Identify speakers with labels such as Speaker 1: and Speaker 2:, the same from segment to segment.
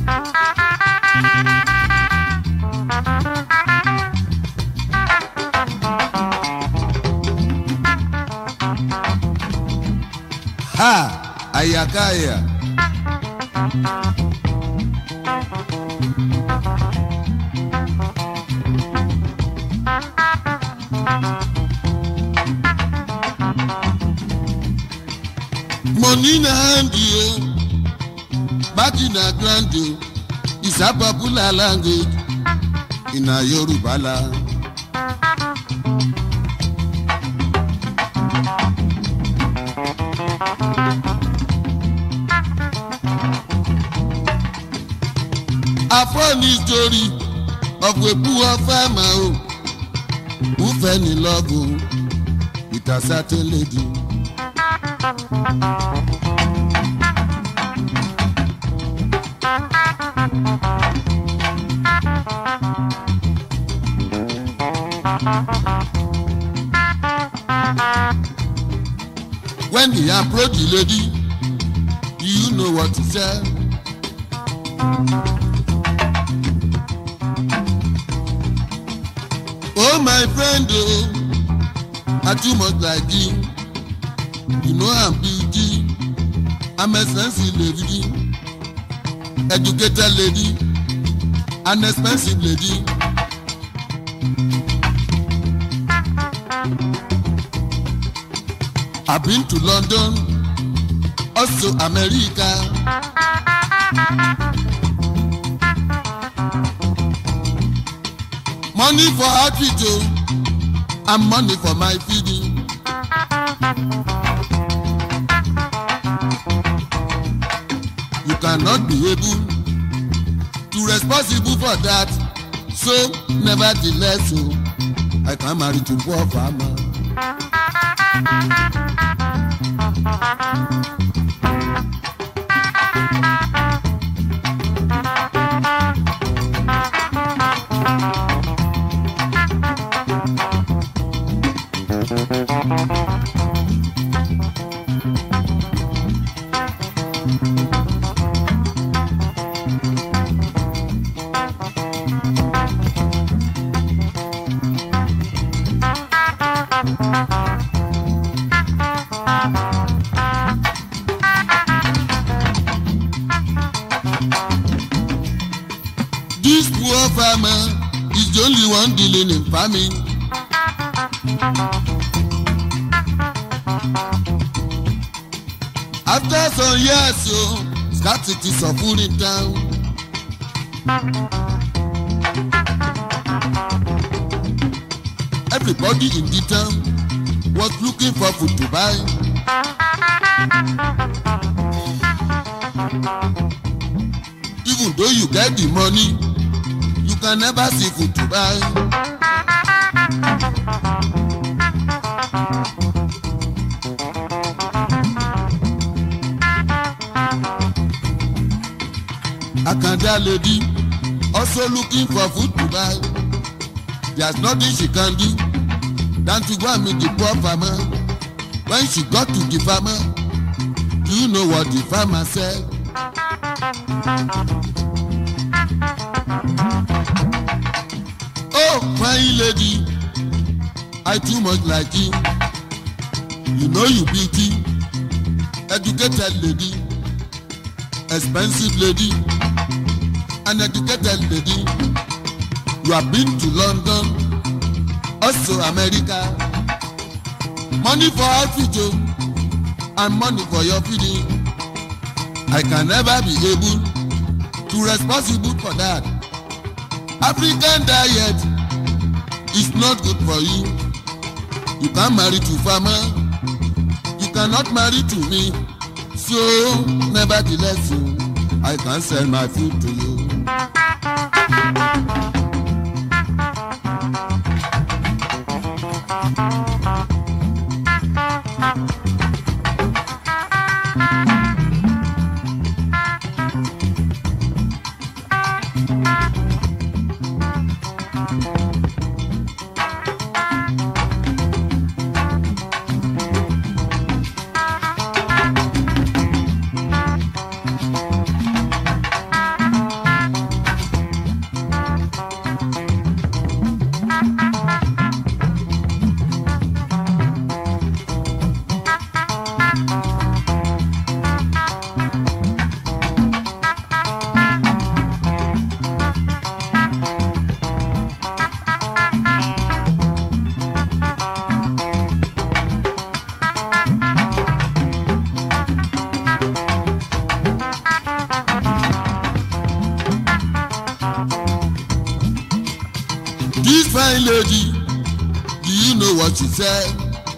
Speaker 1: ha àyàkáyà. money na hand o baki na grand o is a popular language in a Yoruba land. A funny story of a poor farmer o who fell in love o with a certain lady. When he approached the lady, you know what he said. Oh my friend, oh, I too much like you. You know I'm beauty. I'm a sensitive lady, educated lady, an expensive lady. I've been to London, also America. Money for outfit o, and money for my feeding. You cannot be able to responsible for that. So nevertheless o, I can marry to poor farmer. This poor farmer is the only one dealing in farming. After some years, so scarcity suffering down. Everybody in the town was looking for food to buy. Even though you get the money, you can never see food to buy. Akanda lady also looking for food to buy. There's nothing she can do than to go and meet the poor farmer. When she got to the farmer, do you know what the farmer said? Oh, fine lady, I too much like you. You know you beauty, educated lady, expensive lady, an educated lady. You have been to London, also America. Money for outfit o, and money for your feeding. I can never be able to responsible for that. African diet is not good for you. You can marry to farmer, you cannot marry to me. So nevertheless, o, I can sell my food to you. fine lady do you know what she said.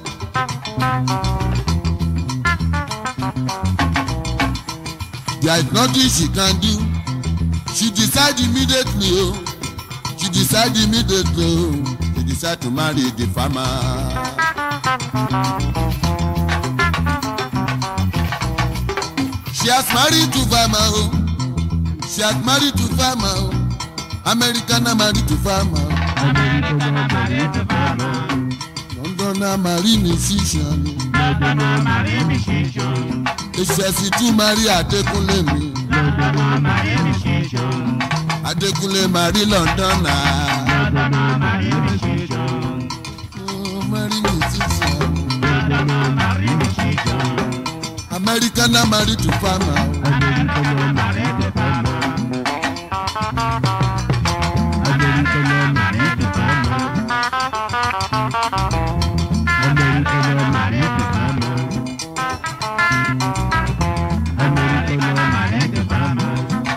Speaker 1: there is nothing she can do she decide immediately o oh. she decide immediately o oh. she decide to marry the farmer. she has married to farmer o oh. she has married to farmer o american na married to farmer o
Speaker 2: Amẹ́ríkà náà màrí tó bá mọ̀.
Speaker 1: london na marry musician o
Speaker 2: Lọ́dọ̀ náà màrí mi ṣíṣọ́.
Speaker 1: èsìẹ̀sì tún marry adékúnlé mi
Speaker 2: Lọ́dọ̀ náà màrí mi ṣíṣọ́.
Speaker 1: adékúnlé marry london na
Speaker 2: Lọ́dọ̀ náà màrí mi ṣíṣọ́.
Speaker 1: oh, marry musician o
Speaker 2: Lọ́dọ̀ náà màrí mi ṣíṣọ́.
Speaker 1: american na marry to farmer o.
Speaker 2: Amẹ́ríkà náà màrí tó bá mọ̀. Amẹ́ríkà náà màrí tó bá mọ̀. Amẹ́ríkà náà màrí tó bá mọ̀. Amẹ́ríkà náà màrí tó bá mọ̀.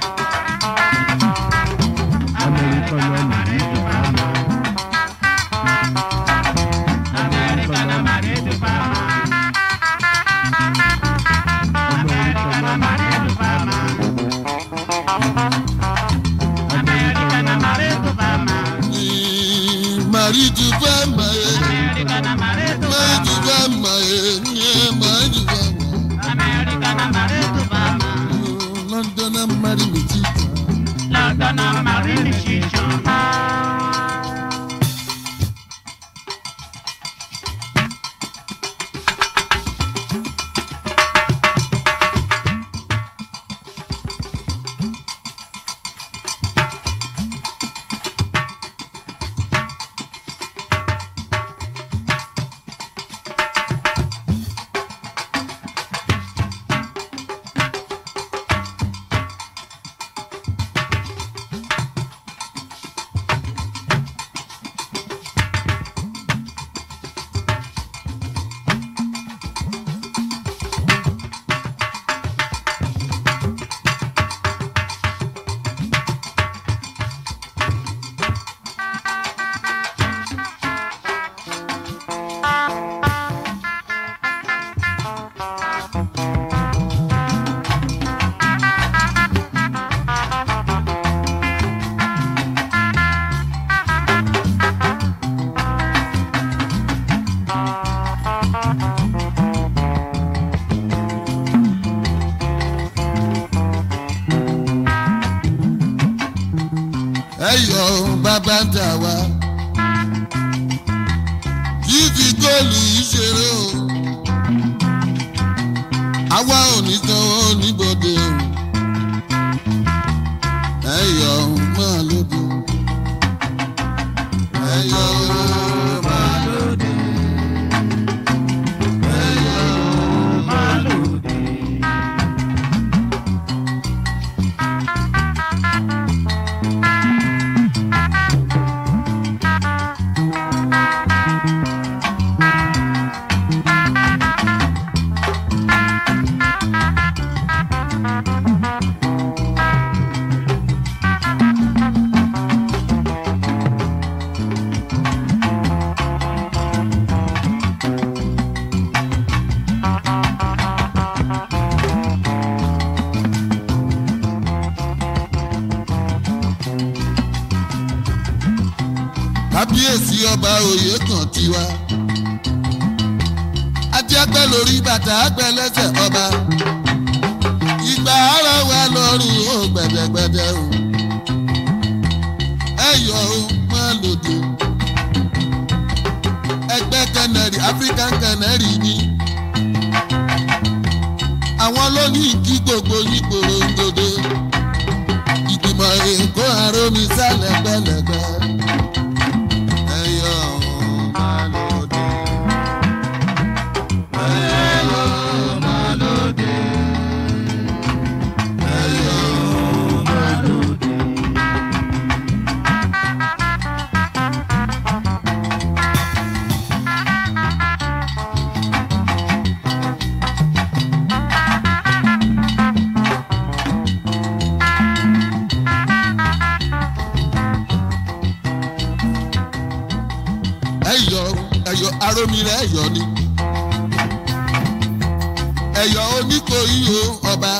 Speaker 2: Amẹ́ríkà náà màrí tó bá mọ̀. Amẹ́ríkà náà màrí tó bá mọ̀. Amẹ́ríkà náà màrí tó bá mọ̀. Amẹ́ríkà náà màrí tó bá mọ̀.
Speaker 1: Ni marry to farmer eh.
Speaker 2: Amẹ́ríkà náà màrí tó bá
Speaker 1: marry to
Speaker 2: mọ̀.
Speaker 1: farmer eh. Yeah, marry to farmer.
Speaker 2: Amẹ́ríkà náà màrí tó bá mọ̀.
Speaker 1: Oh, london na marry musician.
Speaker 2: London náà màrí mi ṣíṣọ́.
Speaker 1: ẹyọ bàbá ń tà wá. fífi góòlù yìí ṣeré o. àwa ò ní sanwó níbodè o. ẹyọ máa lóde. ẹyọ máa lóde. ẹyọ
Speaker 2: Máa lòdì.
Speaker 1: kábíyèsí ọba òye kan tiwa. àti ẹgbẹ́ lórí bàtà àgbẹ̀ lẹ́sẹ̀ ọba. ìgbà ara wa lọ́rùn ó gbẹ̀dẹ̀gbẹ̀dẹ̀ o. ẹ̀yọ́ o máa lòdì. ẹgbẹ́ kẹnẹrì african kẹnẹrì ni. àwọn ló ní kí gbogbo yín porongodo. ìgbìmọ̀ èkó àrómi sálẹ̀ gbẹ̀lẹ̀gbẹ̀. ẹ̀yọ́ o máa lòdì. ẹ̀yọ́ o máa lòdì. ẹ̀yọ́ o máa lòdì. olómi rẹ̀ yọ ni ẹ̀yọ́ oníkòyí o ọba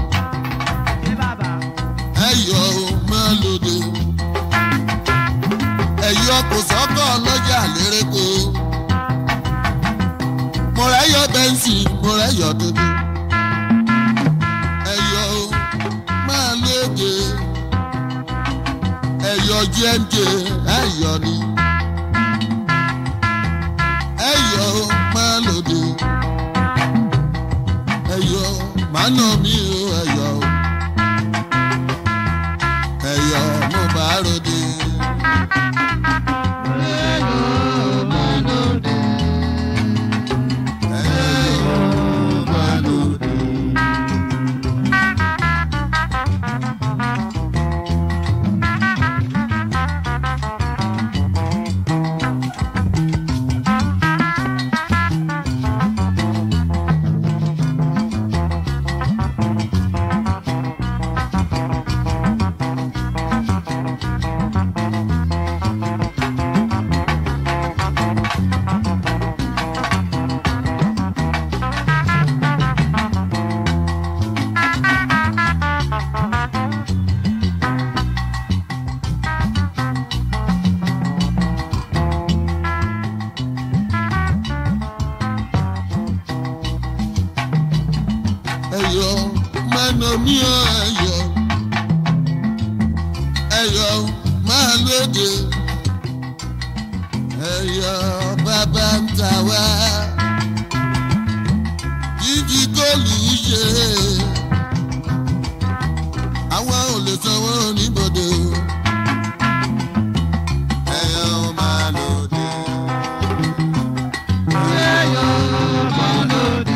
Speaker 1: ẹ̀yọ́ máa lòdì ẹ̀yọ́ kò sọ́kọ̀ lọ́jà lérèkó mo rẹ̀ yọ bẹ́ǹsì mo rẹ̀ yọ dúdú ẹ̀yọ́ máa lòdì ẹ̀yọ́ gmk ẹ̀yọ́ ni ẹ̀yọ́ máa lòdì ẹ̀yọ́ máa nà mí o ẹ̀yọ́ ẹ̀yọ́ mo bá ròde. ẹ̀yọ́ máa lòdì. ẹyọ mẹ́nà mi ò ẹyọ ẹyọ máa lóde ẹyọ bàbá ń ta wá jíjí góòlù ṣe àwọn ò lè sanwó oníbodè o ẹyọ máa lóde. ẹyọ máa lóde.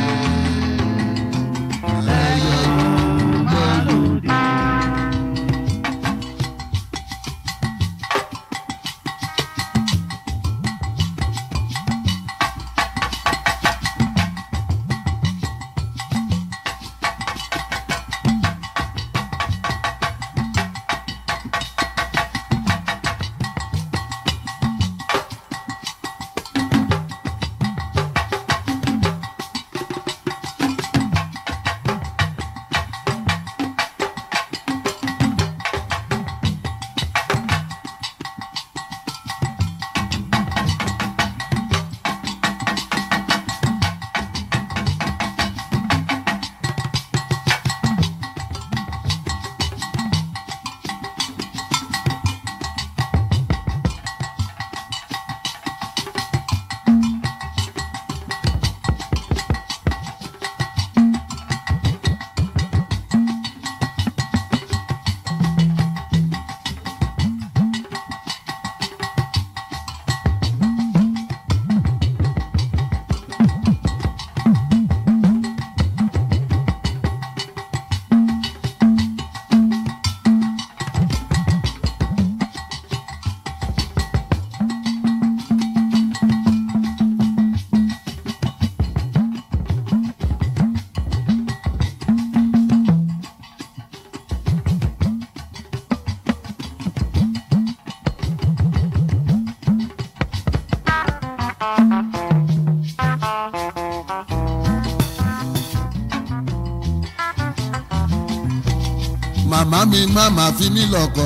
Speaker 1: màmá mi má má fi mí lọ́kọ.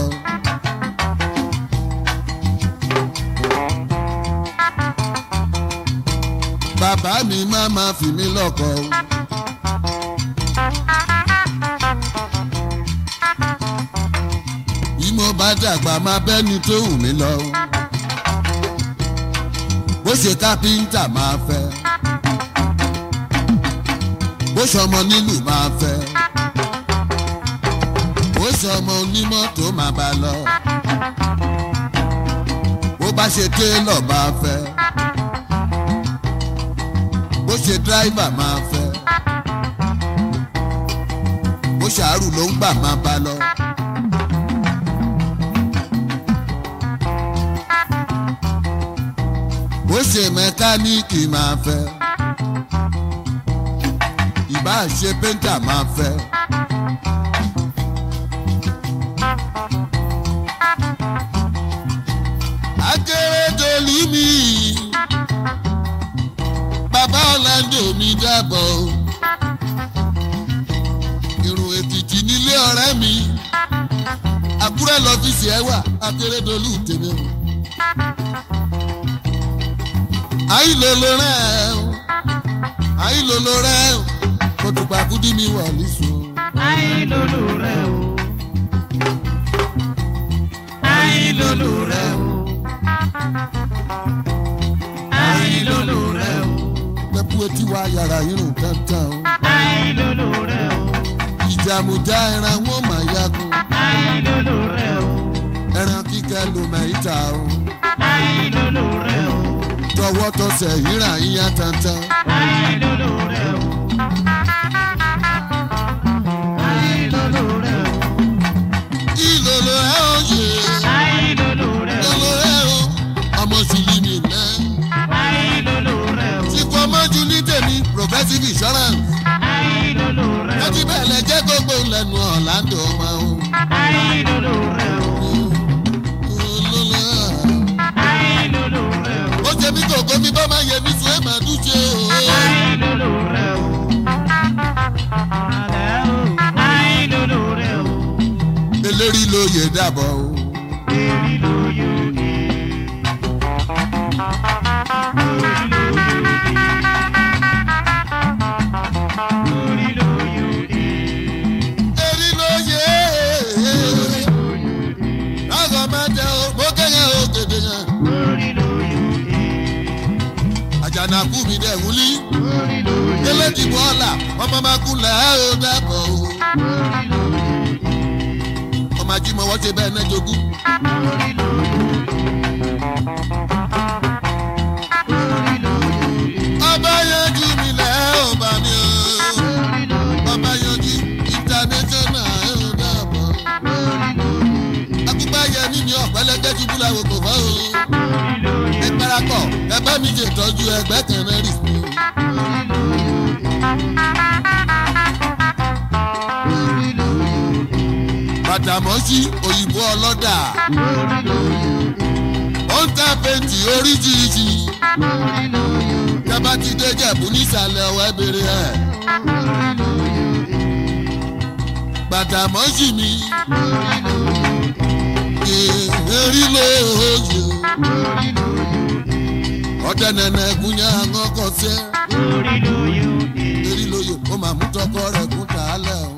Speaker 1: bàbá mi má má fi mí lọ́kọ. bí mo bá dàgbà má bẹ́ni tó wù mí lọ. bó ṣe kápẹ́ńtà máa fẹ́. bó ṣọmọ nílùú máa fẹ́ ó sọ ọmọ onímọ́tò máa bá lọ. bó bá ṣe télọ̀ máa fẹ́. bó ṣe dráìvà máa fẹ́. bó ṣàárù ló ń gbà máa bá lọ. bó ṣe mẹkáníìkì máa fẹ́. ìbá ṣe péńtà máa fẹ́. akérèdọ́lù mi dàbọ̀ o. irun èkìtì nílé ọ̀rẹ́ mi àkúrẹ́ lọ́fíìsì ẹ̀ wà akérèdọ́lù tèmi o. àìlòlò rẹ̀ o àìlòlò rẹ̀ o kò tùpà kúdí mi wà nísò.
Speaker 2: àìlòlò rẹ o àìlòlò rẹ o àìlòlò rẹ o
Speaker 1: pẹ̀pù etí wa yàrá irun tantan o.
Speaker 2: àìlòlò rẹ o
Speaker 1: ìjàmùjá ẹran wọn máa yagun
Speaker 2: àìlòlò rẹ o
Speaker 1: ẹran kíkẹ́ ló mẹ́ta o.
Speaker 2: àìlòlò rẹ o
Speaker 1: tọwọ́ tọsẹ̀ yíra yíyan tantan.
Speaker 2: àìlòlò rẹ o àìlòlò rẹ o
Speaker 1: ìlòlò ẹ̀ ó yè
Speaker 2: àìlòlò rẹ o
Speaker 1: ìlòlò ẹ̀ ó ọmọ sílímì náà.
Speaker 2: àìlòlò rẹ o
Speaker 1: tí kò mọ́jú ní tèmi progressive insurance.
Speaker 2: àìlòlò rẹ o
Speaker 1: láti bẹ̀rẹ̀ jẹ́ gbogbo lẹ́nu ọ̀làǹdó ọmọ o.
Speaker 2: àìlòlò rẹ o
Speaker 1: ìlòlò ẹ̀
Speaker 2: àìlòlò rẹ o
Speaker 1: ó jẹ mí kòkó mi bá máa yẹ mí sùn ẹ̀ máa dúṣe o.
Speaker 2: àìlòlò rẹ o àìlòlò rẹ o
Speaker 1: eléri ló yẹ dàbọ̀ o.
Speaker 2: èrí ló yóò dé orí ló yóò dé orí ló yóò dé
Speaker 1: erí ló yẹ lọ́sọ̀ máa tẹ o mo kẹ́yìn o gèdè yẹn.
Speaker 2: orí ló yóò dé
Speaker 1: àjànàkú mi dẹ̀ wúlí.
Speaker 2: orí ló yóò dé
Speaker 1: délé dìbò ọ̀la ọmọ máa kú lẹ̀ ẹ́ o dàbọ̀ o.
Speaker 2: orí ló yóò dé
Speaker 1: ọmọ ajímọ̀ wọ́n ṣe bẹ́ẹ̀ náà jogún.
Speaker 2: orí ló yóò dé orí ló yóò dé
Speaker 1: ọba yanjú mi lẹ̀ ẹ́ ò bá mi o.
Speaker 2: orí ló yóò dé
Speaker 1: ọba yanjú international ẹ̀ ò dàbọ̀.
Speaker 2: orí ló yóò dé
Speaker 1: akúgbà yẹmí mi ọ̀pẹ́lẹ́gẹ́ ti búra wò kò fọ́ o.
Speaker 2: orí ló yóò
Speaker 1: ẹ parapọ̀ ẹ bá mi ṣètọ́jú ẹgbẹ́ kan náà rì sí.
Speaker 2: orí ló yóò dé orí ló yóò dé
Speaker 1: bàtàmọ́sí òyìnbó ọlọ́dà
Speaker 2: orí ló yóò dé
Speaker 1: ó ń ta pẹ́ǹtì oríṣiríṣi.
Speaker 2: orí ló yóò dé
Speaker 1: tẹ́bá ti dé jẹ̀bú nísàlẹ̀ ọ̀wọ́ ẹ bèrè ẹ̀.
Speaker 2: orí ló yóò dé
Speaker 1: bàtàmọ́sí mi
Speaker 2: orí ló yóò dé
Speaker 1: èrí lóye.
Speaker 2: orí ló yóò dé
Speaker 1: ọ̀dẹ nẹ̀nẹ̀ gúnyẹ́ àwọn ọkọ̀ sẹ́.
Speaker 2: orí ló yóò dé
Speaker 1: èrí lóye ó máa mú tọkọ rẹ̀ kún tàálẹ̀ o.